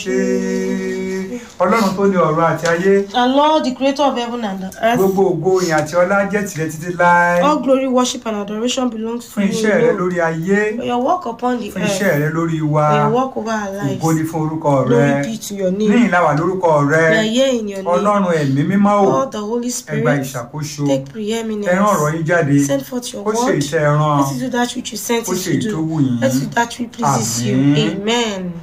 ṣe ọlọ́run tó ní ọ̀run àti ayé And Lord, the creator of heaven and the earth, gbogbo ògo ìyìn àti ọlá jẹ́ tìrẹ títí láé all glory, worship, and adoration belongs to fún iṣẹ́ rẹ you. Lord. lórí ayé For your work upon the fún earth, iṣẹ́ rẹ lórí wa for your work over our lives. ògo ni fún orúkọ rẹ Glory be to your ní name. ìlàwà lórúkọ rẹ We are here in your name. ọlọ́run ẹ̀mí mímọ́ ò Lord, the Holy ẹ gba Spirit, ìṣàkóso take ẹ rán ọ̀rọ̀ preeminence. yín jáde Send forth your ó ṣe word. iṣẹ́ ẹran Let it do that which you sent ó it ṣe to ètò do. wù yín Let it do that which pleases you. Àmín. Amen.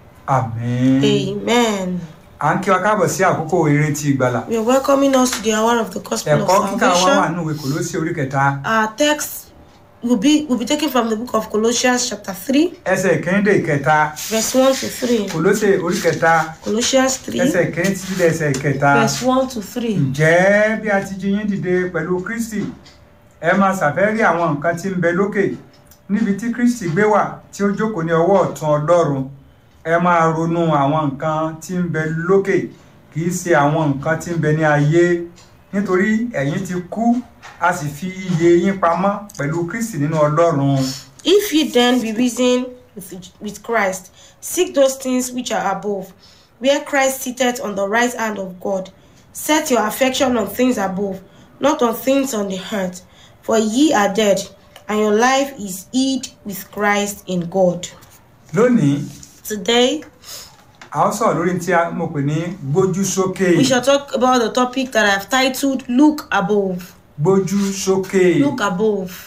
àmín Amen. à ń kí wa káàbọ̀ sí àkókò eré ti ìgbàlà We are welcoming us to the hour of the gospel of ẹ̀kọ́ kíkà wa wà salvation. nínú ìwé Kólósì orí kẹta Our text will be will be taken from the book of Colossians chapter 3, ẹsẹ̀ ìkíní dé ìkẹta verse 1 to 3. Kólósì orí kẹta Colossians 3, ẹsẹ̀ ìkíní títí dé ẹsẹ̀ ìkẹta verse 1 to 3. ǹjẹ́ bí a ti jí yín dìde pẹ̀lú Kristi ẹ máa ṣàfẹ́rí àwọn nǹkan tí ń bẹ lókè níbi tí Kristi gbé wà tí ó jókòó ní ọwọ́ ọ̀tún Ọlọ́run ẹ máa ronú àwọn nǹkan tí ń bẹ lókè kì í ṣe àwọn nǹkan tí ń bẹ ní ayé nítorí ẹ̀yin ti kú a sì fi iye yín pamọ́ pẹ̀lú Kristi nínú Ọlọ́run If ye then be risen with, with Christ, seek those things which are above, where Christ sitteth on the right hand of God. Set your affection on things above, not on things on the earth. For ye are dead, and your life is hid with Christ in God. lónìí Today, a ó sọ̀rọ̀ lórí tí a mọ̀ pé ní gbójú sókè we shall talk about the topic that I've titled Look Above. gbójú sókè Look above.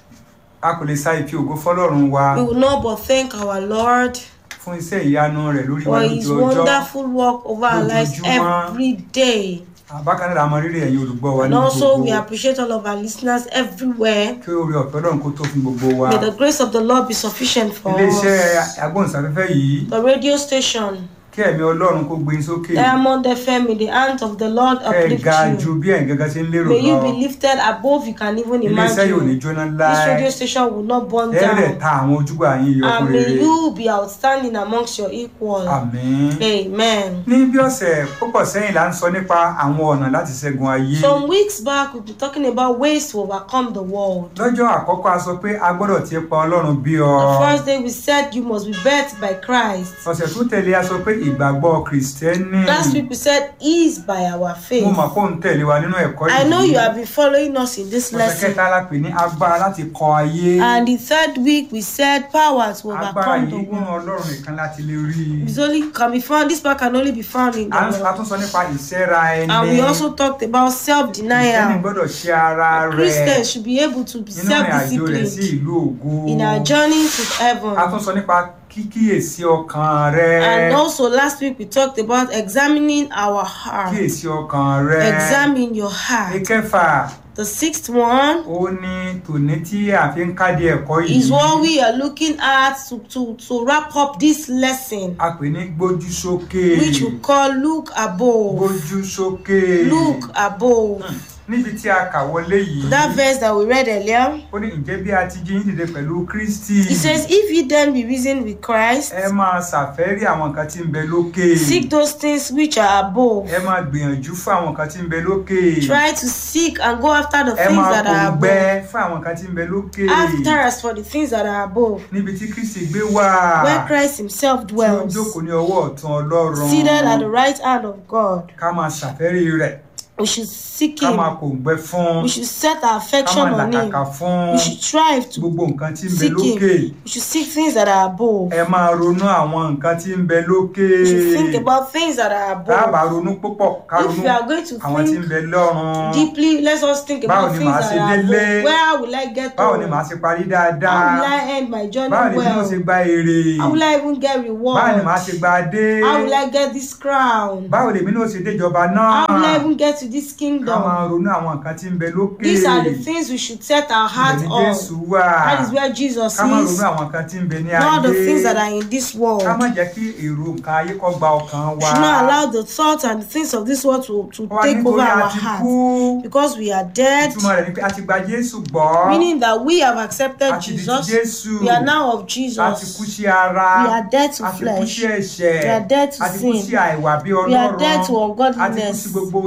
a kò lè sa ìfi ògo fọ́lọ́run wa We will not but thank our Lord fún iṣẹ́ ìyanu rẹ̀ lórí wa for his lójú ọjọ́ wonderful work over our lives Lójoojúmọ́. every day. bákan náà a mọ rírì ẹ̀yin olùgbọ́ wa And níbi also, we gbogbo appreciate all of our listeners everywhere. kí oore ọ̀fẹ́ Ọlọ́run kó tó fún gbogbo wa May the grace of the Lord be sufficient for iléeṣẹ́ us. agbóhùnsáfẹ́fẹ́ yìí The radio station, kí ẹ̀mí Ọlọ́run kó gbé yín sókè Diamond FM, in the hand of the Lord kẹ́ ẹ uplift ga ju you. bí ẹ̀yin gẹ́gẹ́ ṣe ń lérò May you lọ be lifted above you can even iléeṣẹ́ yóò ní imagine. jóná This láé radio station will not burn ẹ rẹ̀ down. ta àwọn ojúgbà yín yọ And fún may rere you be outstanding amongst your equal. àmín Amen. ní bí ọ̀sẹ̀ púpọ̀ sẹ́yìn là ń sọ nípa àwọn ọ̀nà láti ṣẹ́gun ayé Some weeks back, we've been talking about ways to overcome the world. lọ́jọ́ àkọ́kọ́ a sọ pé a gbọ́dọ̀ ti pa Ọlọ́run bí ọ The first day we said you must be birthed by Christ. ọ̀sẹ̀ tó tẹ̀lé a sọ pé ìgbàgbọ́ kìrìsìtẹ́nì Last week we said is by our faith. mo mọ̀ kó ń tẹ̀lé wa nínú ẹ̀kọ́ I know yìí you have been following us in this ọ̀sẹ̀ lesson. kẹta la pè ní agbára láti kọ ayé And the third week we said power to agbára overcome the yìí nínú world. Ọlọ́run nìkan láti lè rí i It's only can be found. This power can only be found in the à ń a Lord. tún sọ nípa ìṣẹ́ra ẹni And we also talked about kìrìsìtẹ́nì self-denial. gbọ́dọ̀ ṣe ara rẹ̀ Christians should be able to be nínú ìrìn àjò rẹ̀ sí self-disciplined ìlú ògo in our journey to a heaven. tún sọ nípa kíkíyèsí ọkàn rẹ And also last week we talked about examining our heart. kíyèsí ọkàn rẹ Examine your heart. ìkẹfà The sixth one ó ní tòní tí a fi ń kádìí ẹ̀kọ́ yìí is what we are looking at to, to, to wrap up this lesson, a pè ní gbójú sókè which we call Look Above. gbójú sókè Look Above. níbi tí a kà wọlé yìí That verse that we read earlier, ó ní ǹjẹ́ bí a ti jí yín dìde pẹ̀lú Kristi it says, If ye then be risen with Christ, ẹ máa ṣàfẹ́rí àwọn nǹkan tí ń bẹ lókè seek those things which are above. ẹ máa gbìyànjú fún àwọn nǹkan tí ń bẹ lókè Try to seek and go after the ẹ things máa that are gbòǹgbẹ above. fún àwọn nǹkan tí ń bẹ lókè After us for the things that are above, níbi tí Kristi gbé wà where Christ Himself tí ó dwells, jókòó ní ọwọ́ ọ̀tún Ọlọ́run seated at the right hand of God. ká máa ṣàfẹ́rí rẹ̀ We should seek ká máa Him. kòǹgbẹ fún We should set ká our affection máa on Him. làkàkà fún We should strive to gbogbo nǹkan tí ń bẹ seek lókè Him. We should seek things that are above. ẹ máa ronú àwọn nǹkan tí ń bẹ lókè We should think about things that are dábàá above. ronú púpọ̀ ká If ronú we are going to àwọn tí ń think bẹ lọ́run deeply, let us think Báwo about ni things màá that ṣe are délé? above. Where will I get to? báwo ni màá ṣe parí How dáadáa will I end my journey báwo ni bí mo well? ṣe gba èrè How will I even get báwo ni reward? màá ṣe gba adé How will I get this crown? báwo lèmi náà ṣe déjọba náà How will I even get to this ká máa kingdom? ronú àwọn nǹkan tí ń bẹ lókè These are the things we should set our heart ibẹ̀ ni on. Jésù wà That is where Jesus ká máa ronú is. àwọn nǹkan tí ń bẹ ní Not the things that ayé are in this world. ká má jẹ́ kí èrò nǹkan ayé kó gba ọkàn We wa should not allow the thoughts and the things of this world to, to Wá take over nítorí a our ti heart. kú Because we are dead, ìtumọ̀ rẹ̀ ni pé a ti gba Jésù gbọ́ meaning that we have a accepted ti di ti Jesus. Jésù We are now of a ti kú Jesus. sí ara We are dead to a ti kú flesh. sí ẹ̀ṣẹ̀ We are dead to a ti kú sin. sí àìwà bí We are Ọlọ́run dead to a ti kú ungodliness. sí gbogbo ìrìn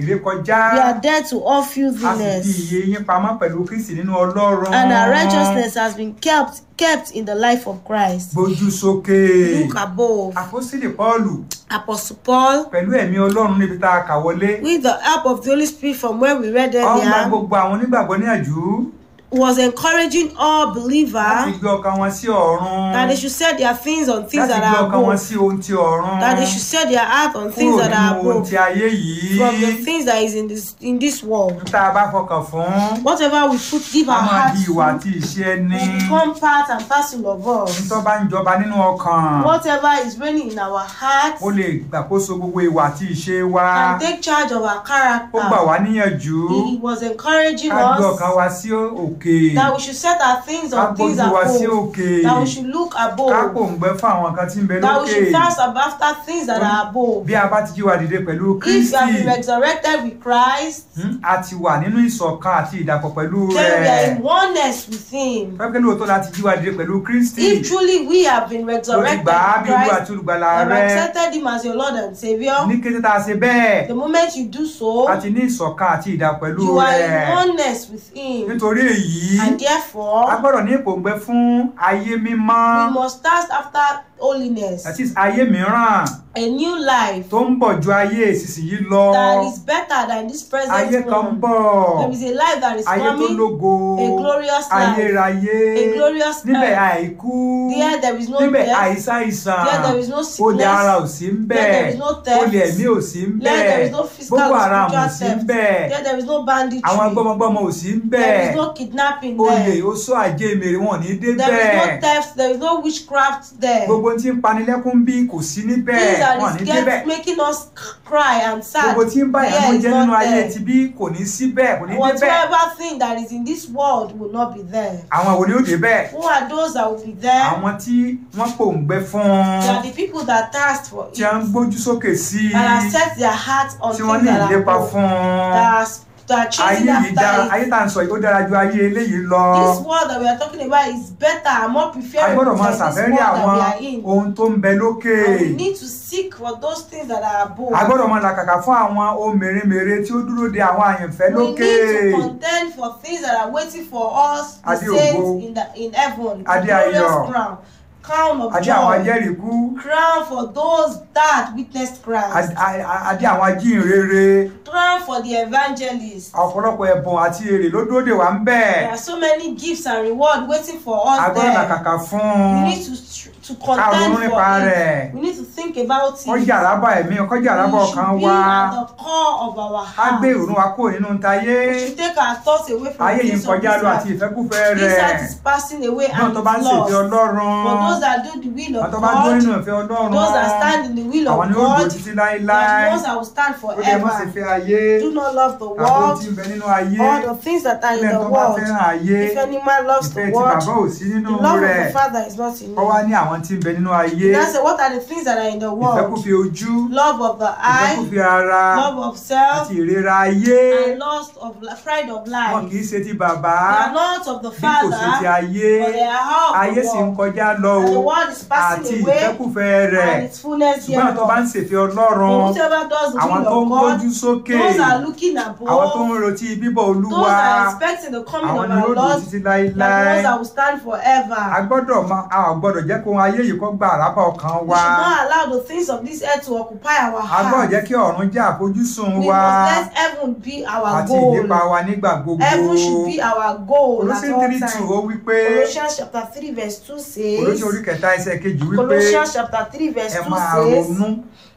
ìrékọjá We are dead to all a sì fi filthiness, iye yín pamọ́ pẹ̀lú kristi nínú ọlọ́run and our righteousness has been kept kept in the life of Christ. gbójú sókè Look above. àpọ́sítélì pọ́ọ̀lù Apostle Paul, pẹ̀lú ẹ̀mí ọlọ́run níbi tá a kà wọlé with the help of the Holy Spirit from where we read ó ń gba earlier, gbogbo àwọn onígbàgbọ́ níyànjú was encouraging all láti believers gbé ọkàn wọn sí ọ̀run that they should set their things on things láti that gbé are ọkàn wọn above, sí ohun ti ọ̀run that they should set their heart on things kúrò that nínú are ohun above ti ayé yìí from the things that is in this in this world. tá a bá fọkàn fún Whatever we put, give a our máa di hearts ìwà to, àti ìṣe ẹni will become part and parcel of us. nítorí bá ń jọba nínú ọkàn Whatever is reigning in our hearts ó lè gbàkóso gbogbo ìwà àti ìṣe wa can take charge of our ó gbà character. wá níyànjú He was encouraging ká gbé us ọkàn wa sí òkè that we should set our things ká on things gbójú wa sí above, òkè that we should look ká above, pòǹgbẹ fún àwọn nǹkan tí ń bẹ that we lókè should fast after things that are above. bí a bá ti jí wa dìde pẹ̀lú If you have kristi been resurrected with Christ, hmm, a ti wà nínú ìṣọ̀kan àti ìdàpọ̀ pẹ̀lú then we are rẹ̀ in oneness with Him. pẹ́pẹ́ lóòótọ́ láti jí wa dìde pẹ̀lú kristi If truly we have been ló ti resurrected gbà á with bí olú Christ, àti olùgbàlà you have rẹ̀ accepted Him as your Lord and Savior, ní kété tá a ṣe bẹ́ẹ̀ the moment you do so, a ti ní ìṣọ̀kan àti ìdàpọ̀ pẹ̀lú you are rẹ̀ in oneness with Him. nítorí èyí And a therefore, gbọ́dọ̀ ní ìpòǹgbẹ fún ayé mímọ́ we must thirst after holiness, that is ayé mìíràn a new life tó ń bọ̀ ju ayé ìsinsìnyí lọ that is better than this ayé present kan ń one. bọ̀ There is a life that is ayé tó coming, lógo a glorious life, ayérayé a glorious níbẹ̀ life. àìkú There there is no níbẹ̀ death, àìsàìsàn there there is no olè ara sickness, ò sí ń there there bẹ̀ is no theft, olè ẹ̀mí ò sí ń there there bẹ̀ is no physical boko or haram ò spiritual sí ń theft, bẹ̀ there there is no banditry, àwọn gbọ́mọgbọ́mọ ò sí ń bẹ̀ there is no kidnapping olè there, oṣó àjẹmèrè wọn ò ní dé there is no bẹ́ẹ̀ theft, there is no witchcraft there. gbogbo tí ń panilẹ́kún bí kò sí níbẹ̀ Things that wọn ò is ní débẹ̀ get, making us cry and sad, gbogbo tí ń bá there ìyàwó is jẹ́ nínú not ayé there. ti bí kò ní síbẹ̀ kò ní débẹ̀ Whatever thing that is in this world will not be there. àwọn wo ni ó débẹ̀ Who are those that will be there? àwọn tí wọ́n pòǹgbẹ fún They are the people that thirst for tí wọ́n ń it, gbójú sókè sí that have set their hearts on tí things wọ́n ní that are ìlépa above, fún that are, that are ayé chasing yìí dára after ayé it. tá à ń sọ yìí ó dára ju ayé eléyìí lọ This world that we are talking about is better and more a preferable gbọ́dọ̀ máa than this ṣàfẹ́rí world that àwọn we are in. ohun tó ń bẹ lókè And we need to seek for those things that are above. a gbọ́dọ̀ máa làkàkà fún àwọn ohun mèremère tí ó dúró de àwọn àyànfẹ́ We lókè need to contend for things that are waiting for us, the Adé ògo. saints in the in heaven, the Adé glorious ayọ̀. crown, crown of àdé àwọn joy, ajẹ́rìíkú crown for those that witnessed Christ, àdé- àdé àwọn ajínrere crown for the evangelists. ọ̀pọ̀lọpọ̀ ẹ̀bùn àti èrè ló dúró de wà ń bẹ̀ There are so many gifts and reward waiting for a us gbọ́dọ̀ there. làkàkà fún We un need to str- to ká ronú contend nípa for rẹ̀ it. We need to think about it. kọjá àrábà ẹ̀mí kọjá àrábà We ọkàn should be wa at the core of our á gbé heart. ìrònú wa kúrò nínú tayé We should take our thoughts away from ayé yìí ń things of kọjá this lọ àti life. ìfẹ́kúfẹ́ This rẹ̀ life is passing away náà and tó bá ń it's ṣèfẹ́ lost. ọlọ́run For those that do the will àwọn of tó bá dúró nínú God, ìfẹ́ ọlọ́run those that stand in the will àwọn of ni ó dúró God, títí they are láéláé the ones that will stand ó lè má sì forever. fẹ́ ayé Do not love the àbò tí world ń bẹ nínú ayé or the things that are in ilẹ̀ the tó bá world. fẹ́ràn ayé If any man loves ìfẹ́ the tí bàbá world, ò sí nínú the love of rẹ̀ the Father is not in ó wá him. ní àwọn tí ń bẹ nínú ayé Now say, what are the things that are in the world? ìfẹ́kúfẹ́ ojú Love of the eye, ìfẹ́kúfẹ́ ara love of self, àti ìrera ayé and lust of li- pride of wọn life. kì í ṣe ti bàbá They are not of the bí kò ṣe ti Father, ayé but they are ayé of sì the ń world. kọjá lọ And the o world is àti passing away, ìfẹ́kúfẹ́ rẹ̀ and its fullness ṣùgbọ́n àwọn tó bá ń thereof. ṣèfẹ́ ọlọ́run But whosoever does the àwọn will tó ń of God, gbójú sókè those are looking àwọn tó ń above, retí bíbọ̀ olúwa those that are expecting the coming àwọn of ni yóò our dùn Lord, títí they are the láéláé ones that will stand a forever. gbọ́dọ̀ má- a ò gbọ́dọ̀ jẹ́ kó ohun ayé yìí kó gba àrábà ọkàn We wa should not allow the things of this earth to occupy our a gbọ́dọ̀ heart. jẹ́ kí ọ̀run jẹ́ àfojúsùn We wa must let heaven be our àti ìlépa goal. wa nígbà gbogbo Heaven should be our goal at Olóṣèlú all three two ó times. wí pé Colossians chapter 3 verse 2 olóṣèlú says, orí kẹta ẹsẹ̀ kejì wí pé Colossians chapter 3 verse ẹ 2 máa says, ronú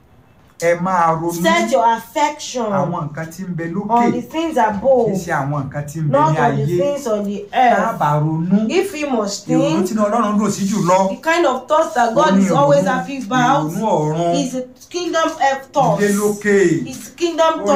ẹ máa ronú Set your affection àwọn nǹkan tí ń bẹ lókè on the things kì í above, ṣe àwọn nǹkan tí ń bẹ not ní on the ayé things on the earth. dábàá ronú If we must ìrònú think, tí ọlọ́run dùn sí jù lọ the kind of thoughts that ó God ní is always ìrònú- happy about ìrònú ọ̀run is a kingdom of thoughts. ìdílé lókè It's kingdom orin